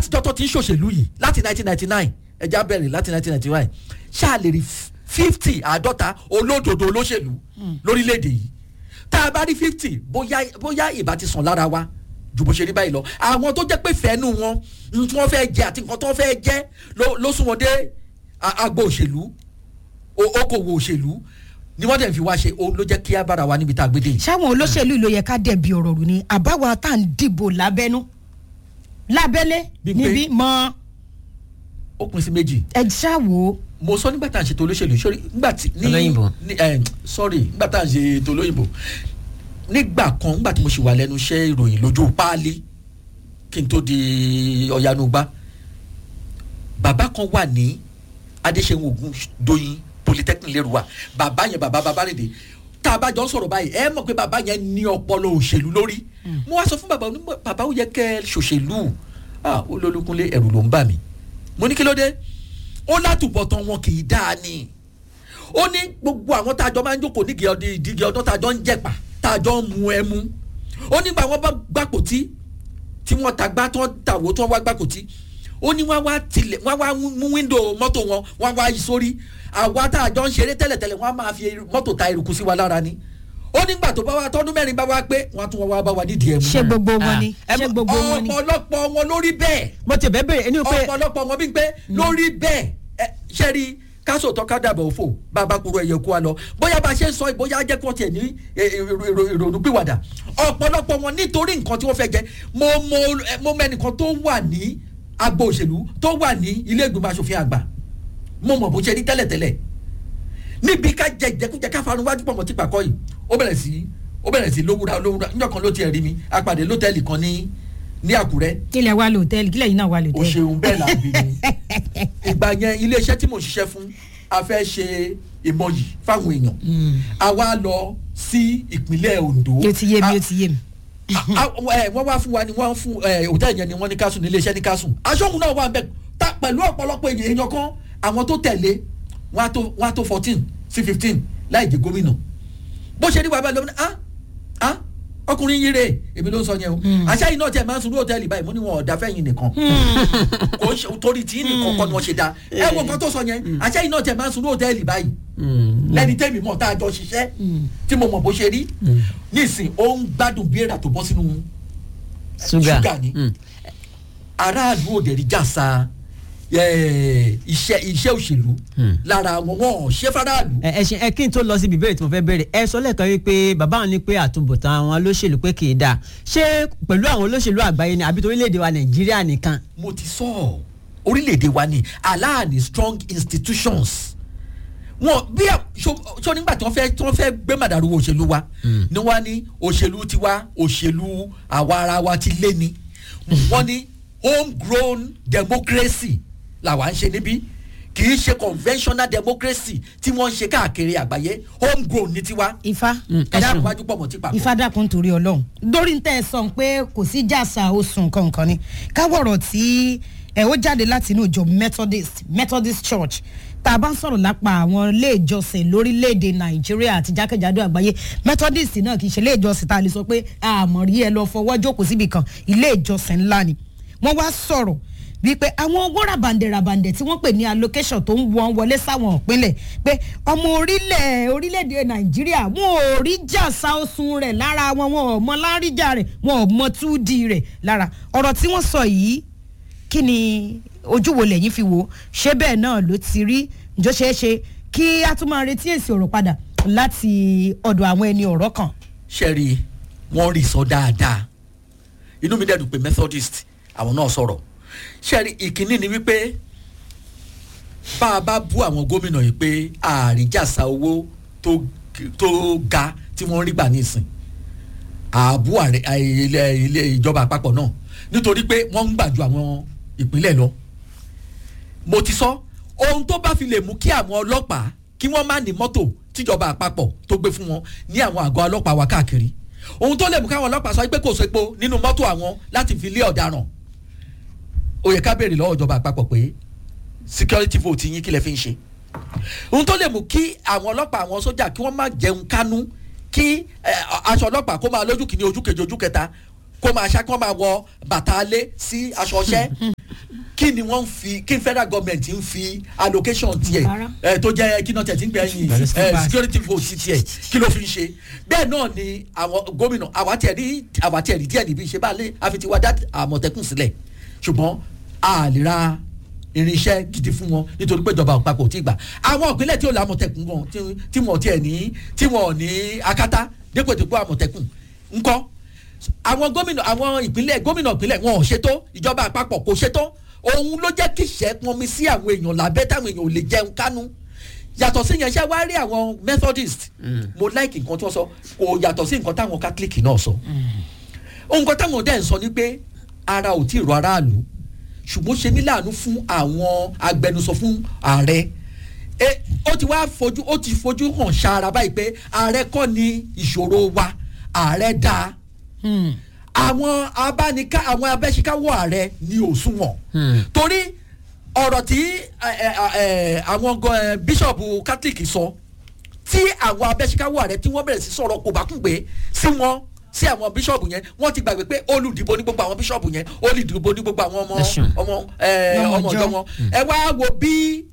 láti tọ́tọ́ tí ń ṣòṣèlú yìí láti 1999 ẹja bẹ̀rẹ̀ láti 1999 ṣáà lè rí fifty àádọ́ta olódodo olóṣèlú lórílẹ̀‐èdè yìí tá a bá rí fifty bóyá bóyá ìbá ti sàn lára wa ju bó ṣe rí báyìí lọ àwọn tó jẹ́ pé fẹ́nu wọn ní tí wọ́n fẹ́ jẹ àti nǹkan tó fẹ́ jẹ ló- ló sún wọn dé a- agbo òṣèlú o- okòwò òṣèlú ni wọ́n dẹ̀ fi wá ṣe òun ló jẹ́ kí á bára wa níbi tá a gbé dé yìí. ṣáwọn olóṣèlú ló yẹ ká dẹ̀bi ọ̀rọ̀ rù ni àbáwá tá à ń dìbò lábẹ́nú lábẹ́lé Bí pé- níbí mọ́ ó pín sí méjì ẹ ṣáwo mo sọ nígbà tá à ń ṣètò olóṣèlú sórí nígbà tí ní Olóyìnbó. ní ẹ sorry nígbà tá à ń ṣe ètò olóyìnbó nígbà kan nígbà tí mo ṣì wà lẹ́nu iṣẹ́ ìròyìn lójú páálí kí n tó di ọ̀yanugba bàbá kan wà ní adéṣẹ́wọ̀n ogun doyin polytechnic lérúwà bàbá yẹn bàbá bàbá rèdè tá a bá jọ ń sọ̀rọ̀ báyìí ẹ mọ̀ pé bàbá yẹn ní ọpọlọ òṣèlú lórí mo wá sọ fún bàbá onímọ̀ bàbá ó yẹ kẹ́ ẹ ṣòṣèlú ah olólùkúnlé ẹ̀rù ló ń bà mí mo ní kí ló dé ó látùbọ̀tán wọn kì í dáa ni ó ní gbogbo àwọn tá a jọ máa ń jókòó nígi ọdún ìdíje ọdún tá a jọ ń jẹ̀pà tá a jọ ń mu ẹmu ó nígbà wọn bá gbàpótí tí wọ́n ta gbá tí wọ́n tàwó tí wọ́n wá gbàpótí ó ní wọ́n wá tilẹ̀ wọ́n wá mú wíńdò mọ́tò wọn wọ́n wá yí sórí àwa tá a jọ ń ṣeré tẹ́lẹ̀tẹ́lẹ̀ wọ́n á máa fi mọ́tò ta eruku sí wa lára ni ó nígbà tó bá wa tọ́dún mẹ́rin bá wa pé wọ́n á tún wọn wá bá wa nídìí ẹ̀mú ṣé gbogbo wọn ni Ah, ṣé gbogbo wọn ni ọ̀pọ̀lọpọ̀ wọn lórí bẹ́ẹ̀ mo ti bẹ́ẹ̀ bẹ̀rẹ̀ ẹni pé ọ̀pọ̀lọpọ̀ wọn bí pé lórí bẹ́ẹ̀ ẹ ṣe rí káṣọ tó ká dàbọ̀ òfò bàbá kúrò ẹ̀yẹ kú wa lọ bóyá bá a ṣe ń sọ bóyá jẹ́ kí wọ́n tiẹ̀ ní ẹ, ẹ, ìrò- ìrò- ìrònú pìwàdà ọ̀pọ̀lọpọ̀ wọn nítorí nǹkan tí wọ́n fẹ́ jẹ mo mo ẹ, mo mẹ́nìkan tó wà ní agbo òṣèlú tó wà ní ilé ìgbìmọ̀ asòfin àgbà mo mọ̀ bó ṣe rí tẹ́lẹ̀tẹ́lẹ̀ níbi ká jẹ ìjẹkújẹ ká farun wájú pọ̀ mọ́ tí pàkọ́ yìí ó bẹ̀rẹ̀ sí ó bẹ̀rẹ̀ sí lówúra lówúra níjọ́ kan ló tiẹ̀ rí mi apàdé lọ́tẹ̀lì kan ní ní àkúrẹ́ kílẹ̀ wà lóòtẹ́ẹ̀lì kílẹ̀ yìí náà wà o lóòtẹ́ẹ̀lì. ṣeun bẹ́ẹ̀ là ń bí mi ìgbà yẹn iléeṣẹ́ tí mo ṣiṣẹ́ fún a fẹ́ ṣe ìmọ̀yì fáwọn èèyàn a wá lọ sí ìpínlẹ̀ Ondo ó ti yé mi A- ó ti yé mi. a- a- ẹ, wọ́n wá fún wa ni wọ́n fún ẹ, hòtẹ́ẹ̀lì yẹn ni wọ́n ní ká sùn ní iléeṣẹ́ ní ká sùn aṣọ́gun náà wà bẹ́ẹ̀ ta pẹ̀lú ọ̀pọ̀lọpọ̀ èèyàn èèyàn kan àwọn tó tẹ̀lé wọ́n á tó wọ́n á tó fourteen sí fifteen láì jẹ́ gómìnà bó ṣe rí wa báyìí lómìnira ah ah ọkùnrin yìí rè èmi ló ń sọ yẹn o àṣà yìí náà tiẹ̀ máa ń sun ní hòtẹ́ẹ̀lì báyìí mo ní wọn ọ̀dà fẹ́yìn nìkan kò ń ṣe torí tí nìkan kọ́ ni wọ́n ṣe da ẹ wo nǹkan tó sọ yẹn àṣà yìí náà tiẹ̀ máa ń sun ní hòtẹ́ẹ̀lì báyìí lẹ́ni tẹ́mi mọ̀ tá a jọ ṣiṣẹ́ tí mo mọ̀ bó ṣe rí nísìn ó ń gbádùn bí èrà tó bọ́ sínú ṣúgà ṣúgà ni. Mm. aráàlú òde rí jàsà eh, iṣẹ́ iṣẹ́ òṣèlú Hmm. lára wọn wọn ò ṣe faraàlú. ẹ ẹ ṣe ẹ kí n tó lọ síbi ìbéèrè tí mo fẹ́ bẹ̀rẹ̀ ẹ sọ lẹ́ẹ̀kan wípé bàbá wọn ní pé àtúbọ̀tán àwọn olóṣèlú pé kì í dáa ṣé pẹ̀lú àwọn olóṣèlú àgbáyé ni àbí torílẹ̀-èdè wa nàìjíríà nìkan. mo ti sọ ọ orílẹ̀-èdè wa ni aláàní strong institutions wọn bí a- so so nígbà tí wọ́n fẹ́ tí wọ́n fẹ́ gbé màdàrú òṣèlú wa ni wọ́n á ní òṣèlú tiwa òṣèlú àwa ara wa ti lé ni wọ́n ní homegrown democracy làwa ń ṣe níbí kì í ṣe conventional democracy tí wọ́n ń ṣe káàkiri àgbáyé homegrown ní tiwa ifá Mm, ẹ ẹ̀dá ṣeun. àwájú pọ̀ mọ́ tí papọ̀. ifá dákun torí ọlọ́run lórí tẹ́ ẹ sọ pé kò sí jàsà oṣù kankan ni káwọ̀rọ̀ tí ẹ ó jáde láti inú ìjọ methodist methodist church tá a bá ń sọ̀rọ̀ lápá àwọn ilé ìjọsìn lórílẹ̀‐èdè nàìjíríà àti jákèjádò àgbáyé methodist náà kì í ṣe ilé ìjọsìn tá a lè sọ pé àmọ̀ rí ẹ lọ fọwọ́ jókòó síbi kan ilé ìjọsìn ńlá ni wọ́n wá sọ̀rọ̀ wípé àwọn owó ràbàǹdẹ̀ ràbàǹdẹ̀ tí wọ́n pè ní allocation tó ń wọ́n wọlé sáwọn ìpínlẹ̀ pé ọmọ orílẹ̀ orílẹ̀-èdè nàìjíríà wọn ò rí jàsá oṣù rẹ̀ lára wọn wọn ò mọ láríjà rẹ̀ wọn ò mọ túdì rẹ̀ lára ọ̀rọ̀ tí wọ́n sọ yìí kí ni ojú wo lẹ́yìn fi wò ó ṣé bẹ́ẹ̀ náà ló ti rí ǹjọ́ ṣeé ṣe kí a tún máa retí èsì ọ̀rọ̀ padà láti ọ̀dọ̀ àwọn ẹni ọ̀rọ̀ kan sẹ́rí wọ́n rí sọ dáadáa inú mi dẹ́dùn pé methodist àwọn náà sọ̀rọ̀ sẹ́rí ìkíní ni wípé bá a bá bú àwọn gómìnà yìí pé àríjàsá owó tó tó ga tí wọ́n rí gbà nísìn ààbò àrẹ ilé ilé ìjọba àpapọ̀ náà nítorí pé wọ́n ń gbà ju àwọn ìpínlẹ̀ lọ mo ti sọ ohun tó bá fi lè mú kí àwọn ọlọ́pàá kí wọ́n má ní mọ́tò tíjọba àpapọ̀ tó gbé fún wọn ní àwọn àgọ́ ọlọ́pàá wa káàkiri ohun tó lè mú káwọn ọlọ́pàá sọ pé kò sépo nínú mọ́tò àwọn láti fi lé ọ̀daràn ó yẹ ká béèrè lọ́wọ́ ìjọba àpapọ̀ pé security vote yín kí lẹ fi ń ṣe ohun tó lè mú kí àwọn ọlọ́pàá àwọn sójà kí wọ́n má jẹun kánú kí eh, aṣọ ọlọ́pàá kó máa lójú kìíní ojú kejì ojú kẹta kó máa ṣá kó máa wọ bàtà alé sí aṣọ ọṣẹ́ kí ni wọ́n ń fi kí federal government ń fi allocation tiẹ̀ Rárá. ẹ tó jẹ́ kí náà tẹ̀ tí ń gbẹ̀ yín Pẹ̀lú ẹ slippers. security vote tiẹ̀ kí ló fi ń ṣe bẹ́ẹ̀ náà ni àwọn gómìnà àwa tiẹ̀ rí àwa tiẹ̀ rí díẹ̀ níbi ìṣe bá lé àfi ti wá dá àmọ̀tẹ́kùn sílẹ̀ ṣùgbọ́n a lè ra irinṣẹ́ gidi fún wọn nítorí pé ìjọba àpapọ̀ ò tí ì gbà àwọn ìpínlẹ̀ tí ò lè àmọ̀tẹ́kùn gan tí- tí wọ́n tiẹ̀ ní tí wọ́n ní akátá dépò dépò àmọ̀tẹ́kùn ńkọ́ àwọn gómìnà àwọn ìpínlẹ̀ gómìnà ìpínlẹ̀ wọn ò ṣètò ìjọba àpapọ̀ kò ṣètò òun ló jẹ́ kí ìṣẹ́ pọnmi sí àwọn èèyàn lábẹ́ táwọn èèyàn ò lè jẹun kánú yàtọ̀ sí yẹn ṣe wá rí àwọn methodist mo like nǹkan tí wọ́n sọ kò yàtọ̀ sí nǹkan táwọn catholic náà sọ nǹkan táwọn dẹ̀ ń sọ ni pé ara ò tí ì rọ aráàlú ṣùgbọ́n ṣe ní láàánú fún àwọn agbẹnusọ fún ààrẹ e ó ti wá fojú ó ti fojú hàn ṣàrà báyìí pé ààrẹ kọ́ ni ìṣòro wa ààrẹ dáa àwọn abániká àwọn abẹ́síkáwọ́ ààrẹ ni òṣùwọ̀n torí ọ̀rọ̀ tí ẹ, ẹ, ẹ, àwọn gan- ẹ, bíṣọ̀bù catholic sọ tí àwọn abẹ́síkáwọ́ ààrẹ tí wọ́n bẹ̀rẹ̀ sí sọ̀rọ̀ kò bá kún pé sí wọn sí àwọn bíṣọ̀bù yẹn wọ́n ti gbàgbé pé olùdìbò ní gbogbo àwọn bíṣọ̀bù yẹn olùdìbò ní gbogbo àwọn ọmọ Nation. ọmọ ẹ, Ọmọ ọmọ ìjọ. ọjọ́ wọn ẹ wá wo bí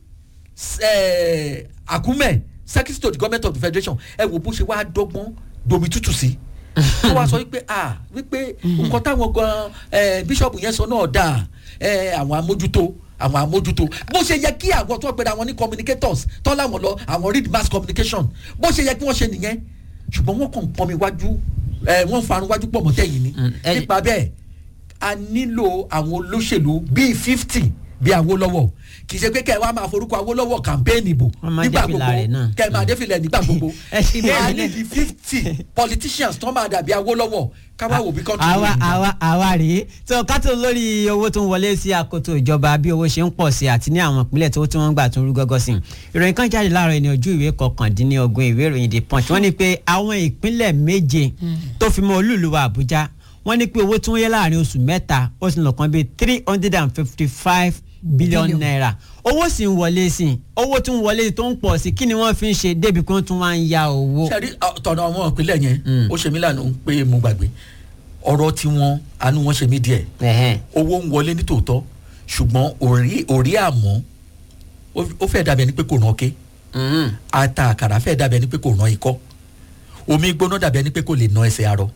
ẹ, Akume secretary to the government of the federation ẹ wo bó ṣe wá dọ́gbọ́n domi tútù sí tó wá sọ wípé ah wípé nǹkan táwọn gan ẹ, bíṣọ̀bù yẹn sọ náà dáa ẹ, àwọn amójútó àwọn amójútó bó ṣe yẹ kí àwọn tó pera wọn ní communicators tó láwọn lọ àwọn read mass communication bó ṣe yẹ kí wọ́n ṣe nìyẹn ṣùgbọ́n wọ́n kàn ń pọnmi wájú ẹ, wọ́n ń farun wájú pọ̀ mọ́tẹ́yìn ni Mm, ẹ- nípa bẹ́ẹ̀ a nílò àwọn olóṣèlú bíi fifty bíi Awólọ́wọ̀ kì í ṣe pé kẹ́ ẹ wá máa forúkọ Awólọ́wọ̀ campaign ìbò Wọ́n máa nígbà dé fìlà gbogbo rẹ̀ náà. kẹ́ ẹ máa dé filẹ̀ nígbà gbogbo Ẹ ṣe bẹ́ẹ̀ a ni. ní di fifty politicians tó máa dàbí Awólọ́wọ̀ káwá wò bí kọ́ńtù àwa àwa àwa rèé tó kátó lórí owó tó ń wọlé sí àkótó ìjọba bí owó ṣe ń pọ̀ sí àti ní àwọn ìpínlẹ̀ tó tí wọ́n ń gbà tó ń rú gọ́gọ́ sí i ìròyìn kan jáde láàárọ̀ ẹni ojú ìwé kọkàndínlógún ìwé ìròyìn the punch wọ́n ní pé àwọn ìpínlẹ̀ méje tó fi mọ́ olúùlú wa àbújá wọ́n ní pé owó tí wọ́n yẹ láàrin oṣù mẹ́ta ó sì lọ kan bíi three hundred and fifty five billion Billion. naira owó sì ń wọlé sí i owó tí ń wọlé sí i tó ń pọ̀ sí i kí ni wọ́n fi ń ṣe débi pé wọ́n tún wá ń ya owó. sẹ́rí tọ̀nà àwọn ìpínlẹ̀ yẹn Mm. ó ṣe mí lànà pé mo gbàgbé ọ̀rọ̀ tiwọn àánú wọn ṣe mí díẹ̀ Ẹ̀hẹ́n. owó ń wọlé ní tòótọ́ ṣùgbọ́n òrí òrí àmọ́ ó- ó fẹ́ dàbí ẹni pé kò ràn ké Mm. ata àkàrà fẹ́ dàbí ẹni pé kò ràn ikọ́ omi gbóná dàbí ẹni pé kò lè na ẹsẹ̀ arọ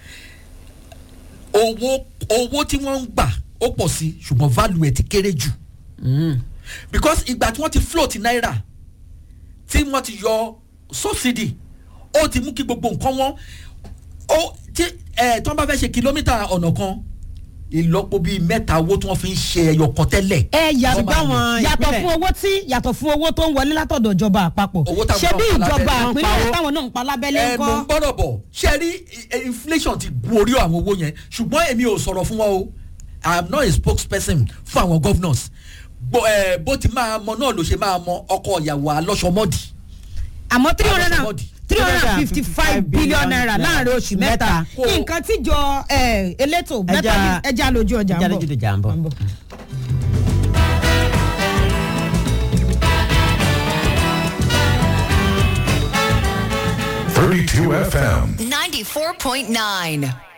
owó owó tí wọ́n ń gbà ó pọ̀ sí ṣùgbọ́n value ẹ̀ ti kéré jù Mm. because ìgbà tí wọ́n ti float náírà tí wọ́n ti yọ subsidy ó ti mú kí gbogbo nǹkan wọn ó tí ẹ̀ tí wọ́n bá fẹ́ ṣe kìlómítà ọ̀nà kan ìlọ́po bíi mẹ́ta owó tí wọ́n fi ń ṣe ẹyọ kan tẹ́lẹ̀. ẹ yàtọ̀ Wọ́n máa lò. yàtọ̀ ìpínlẹ̀- fún owó tí yàtọ̀ fún owó tó ń wọlé látọ̀dọ̀ ìjọba àpapọ̀ Owó táwọn ṣé bí náà ń pa ìjọba lábẹ́lẹ̀. àpínlẹ̀ táwọn náà ń pa lábẹ́lẹ̀ ẹ ńkọ́ mò ń gbọ́dọ̀ bọ̀ ṣe rí i- inflation ti gun orí àwọn owó yẹn ṣùgbọ́n èmi ò sọ̀rọ̀ fún wọn o i am not a spokesperson fún àwọn governors bó ẹ bó ti máa mọ náà ló ṣe máa mọ ọkọ ìyàwó alọ́sọmọ́dì àmọ́ three hundred and Somebody. three hundred and fifty five billion naira láàrin oṣù mẹ́ta Kò- nǹkan tíjọ ẹ, elétò mẹ́ta ẹja lójú ọjà ẹja ń lójú ọjà ń bọ̀. bọ̀. Thirty-two FM. 94.9.